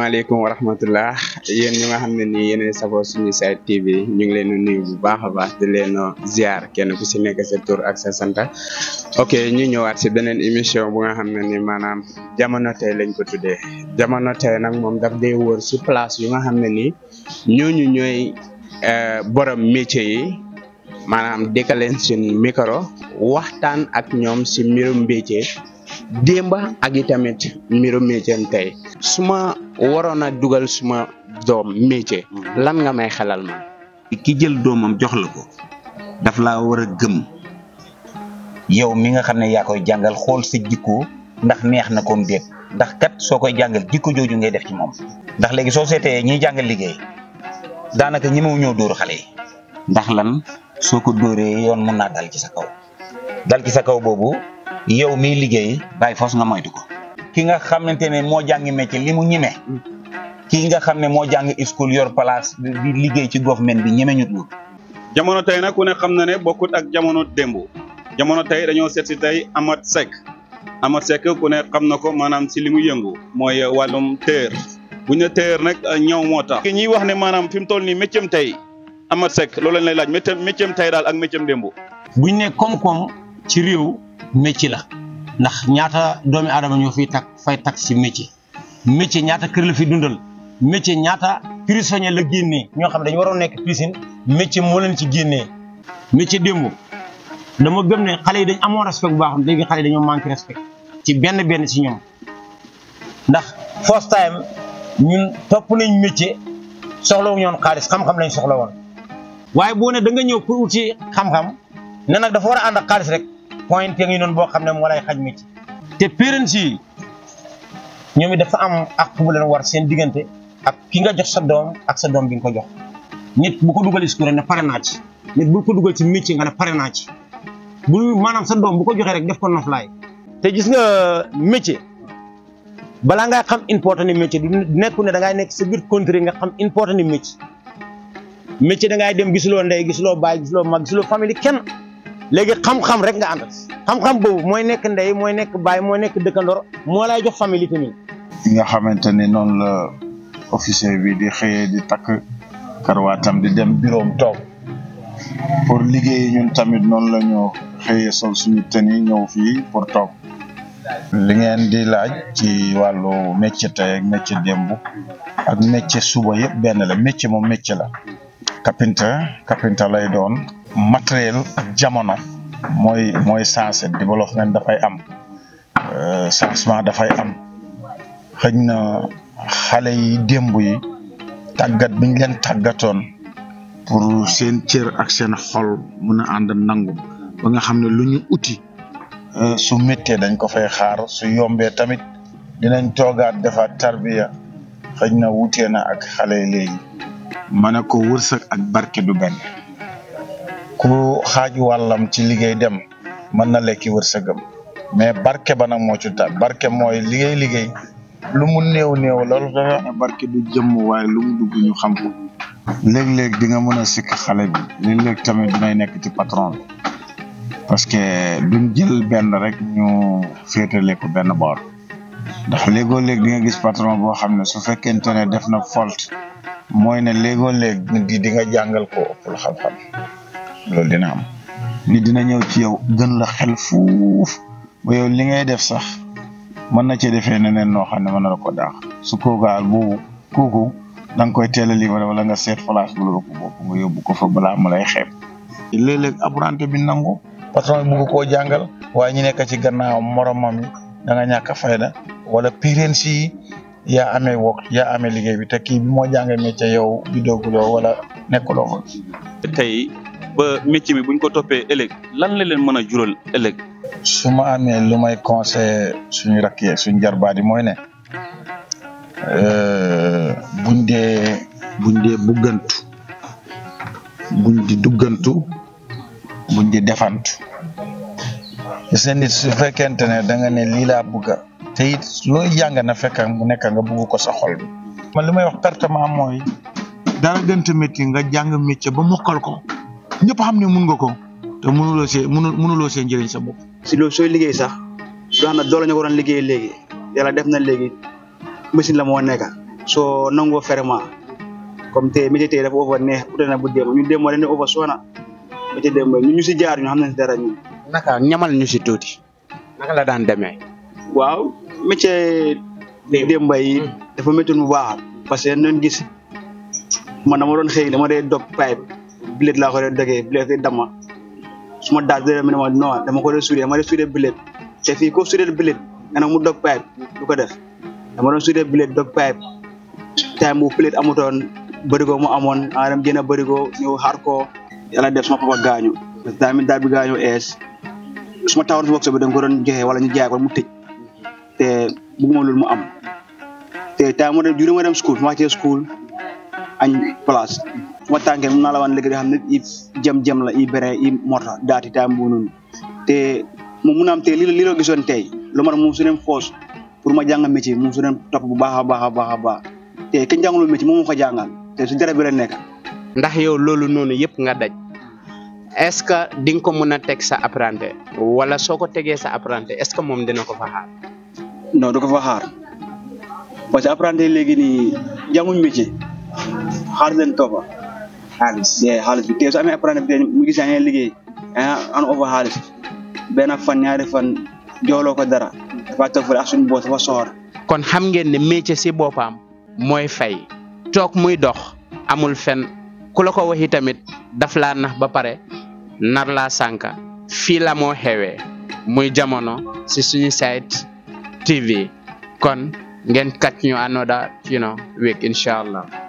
asalaamaaleykum wa rahmatullah yéen ñi nga xam ne nii yéen safoo suñu site TV ñu ngi leen di nuyu bu baax a baax di leen ziar kenn ku si nekk sa tur ak sa santa ok ñu ñëwaat si beneen émission bu nga xam ne ni maanaam jamono tey lañ ko tuddee jamono tey nag moom daf day wër si place yu nga xam ne nii ñooñu ñooy borom métier yi maanaam dëkkaleen suñ micro waxtaan ak ñoom si mbirum métier démba ak itamit mbirum métier tey su ma waroon a dugal suma doom métier lan nga may xelal ma ki jël doomam jox la ko daf laa war a gëm yow mi nga xam ne yaa koy jàngal xool sa jikko ndax neex na koom déet ndax kat soo koy jàngal jikko jooju ngay def ci moom ndax léegi soo seetee ñiy jàngal liggéey daanaka ñi ñëw dóor xale yi ndax lan soo ko dóoree yoon mun naa dal ci sa kaw dal ci sa kaw boobu yow miy liggéey bàyyi foos nga moytu ko ki nga xamante ne moo jàngi métier li mu ñime ki nga xam ne moo jàng school yor place di liggéey ci government bi ñeme ñut wut jamono tey nag ku ne xam na ne bokkut ak jamono démb jamono tey dañoo seet si tey Amath Seck Amath Seck ku ne xam na ko maanaam si li mu yëngu mooy wàllum téer bu ñu ne téer nag ñëw moo tax ki ñuy wax ne maanaam fi mu toll nii métier tey Amath Seck loolu lañ lay laaj métier métier tey daal ak métier démb buñ ne koom-koom ci réew métier la ndax ñaata doomi aadama ñoo fiy tak fay tak si métier métier ñaata kër la fi dundal métier ñaata prisonnier la génnee ñoo xam ne dañu waroon nekk piscine métier moo leen ci génnee métier démb dama gëm ne xale yi dañ amoon respect bu baax léegi xale yi dañoo manqué respect ci benn benn si ñoom ndax first time ñun topp nañ métier soxla wu ñoon xaalis xam-xam lañ soxla woon waaye boo ne da nga ñëw pour uti xam-xam ne nag dafa war a ànd ak xaalis rek point ngi noonu boo xam ne moo lay xaj métier te parents yi ñoom it dafa am ak bu leen war seen diggante ak ki nga jox sa doom ak sa doom bi nga ko jox nit bu ko dugal school ne pare naa ci nit bu ko dugal ci métier nga ne pare naa ci bu maanaam sa doom bu ko joxee rek def ko noflaay te gis nga métier balaa ngay xam important ni métier du nekku ne da ngay nekk sa biir country nga xam important ni métier métier da ngay dem gisuloo ndey gisuloo baay gisuloo mag gisuloo famille kenn léegi xam-xam rek nga ànd xam-xam boobu mooy nekk ndey mooy nekk baay mooy nekk dëkkandoor moo lay jox famille tamit. nga xamante ni noonu la officier bi di xëyee di takk karwaatam di dem bureau toog pour liggéey ñun tamit noonu la ñu xëyee sol suñu tëni ñëw fii pour toog. li ngeen di laaj ci wàllu métier tey ak métier démb ak métier suba yëpp benn la métier moom métier la. kapinta kapinta lay doon. matériel ak jamono mooy mooy sensé développement dafay am changement dafay am xëj na xale yi démb yi tàggat biñ leen tàggatoon pour seen cër ak seen xol mun a ànd nangu ba nga xam ne lu ñu uti su méttee dañ ko fay xaar su yombee tamit dinañ toogaat defaat tarbiya xëj na wutee na ak xale yi léegi ma ne ko wërsëg ak barke du benn ku xaaj wàllam ci liggéey dem mën na lekki wërsëgam mais barke ba nag moo ci ta barke mooy liggéey liggéey lu mu néew néew loolu dafa ne barke du jëmm waaye lu mu dugg ñu xam ko léeg-léeg di nga mën a sikk xale bi léeg-léeg tamit dinay nekk ci patron bi parce que duñ jël benn rek ñu féetale ko benn boor ndax léegoo léeg di nga gis patron boo xam ne su fekkente ne def na faute mooy ne léegoo léeg di di nga jàngal ko ëppul xam-xam loolu dina am nit dina ñëw ci yow gën la xel fuuf ba yow li ngay def sax mën na cee defee neneen noo xam ne mën na la ko daax su koogaal boobu kooku da nga koy teel a livré wala nga seet place bu la ëpp bopp nga yóbbu ko fa balaa mu lay xeeb. léeg-léeg apprenti bi nangu patron bi bugg koo jàngal waaye ñu nekk ci gannaaw moromam yi da nga ñàkk a fayda wala parents yi yaa amee wok yaa amee liggéey bi te kii bi moo jàngee métier yow bi dooguloo wala nekkuloo fa. tey ba métier bi buñ ko toppee ëllëg lan la leen mën a jural ëllëg. su ma amee lu may conseil suñu rakk yi suñu jarbaat yi mooy ne buñ dee buñ dee buggantu buñ di duggantu buñ di defantu gis nga nit su fekkente ne da nga ne lii laa bugga te it looy jàng na fekk mu nekk nga bugg ko sa xol bi man li may wax pertement mooy dara gënt métier nga jàng métier ba mokkal ko ñëpp xam ne mun nga ko te mënuloo see mënu mënuloo see njëriñ sa bopp. si loolu sooy liggéey sax doo xam ne doole ñu ko doon liggéey léegi yàlla def na léegi machine la moo nekk soo nangoo ferment comme tey métier tey dafa over neex ute na bu démb ñun démb dañuy over soona métier démb ñu ñu si jaar ñu xam nañ si dara ñun naka ñamal ñu si tuuti naka la daan demee waaw métier démb yi dafa méttoon bu baax parce que doon gis man dama doon xëy dama dee dog pipe bilet laa ko dee dogee bilet yi dama su ma daal dee ma ne ma non dama ko dee suudee dama dee suudee bilet te fii ko suudee bilet nga ne mu dog pipe du ko def dama doon suudee bilet dog pipe time bu bilet amutoon bërigo mu amoon nga dem génn bërigo ñëw xaar ko yàlla def suma papa gaañu parce que tamit daal bi gaañu ees suma tawoon si box bi dañ ko doon joxe wala ñu jaay ko mu tëj te bëgguma loolu mu am te time mu dem juri ma dem school ma wàccee school añ place suma tànkee mun naa la wan léegi xam ne i jëm-jëm la i bere i morta daati time bu noonu te moom mun am te li li la gisoon tey lu ma moom su dem foos pour ma jàng métier moom su dem topp bu baax a baax a baax a baax te kenn jàngalul métier moom moo ko jàngal te su dara bi la nekk ndax yow loolu noonu yëpp nga daj est-ce que di nga ko mën a teg sa apprenti wala soo ko tegee sa apprenti est-ce que moom dina ko fa xaar non du ko fa xaar parce que apprenti léegi nii jànguñ métier xaalis leen toppa xaalis ye xaalis bi te su amee apprenti bi mu gis yaa ngi liggéey yaa an over xaalis benn fan ñaari fan jooloo ko dara dafa toog fële ak suñu boos dafa soxor kon xam ngeen ne métier si boppam mooy fay toog muy dox amul fen ku la ko waxi tamit daf laa nax ba pare nar laa sànka fii la moo xewee muy jamono si suñu site TV kon ngeen catch ñu another you know week inshallah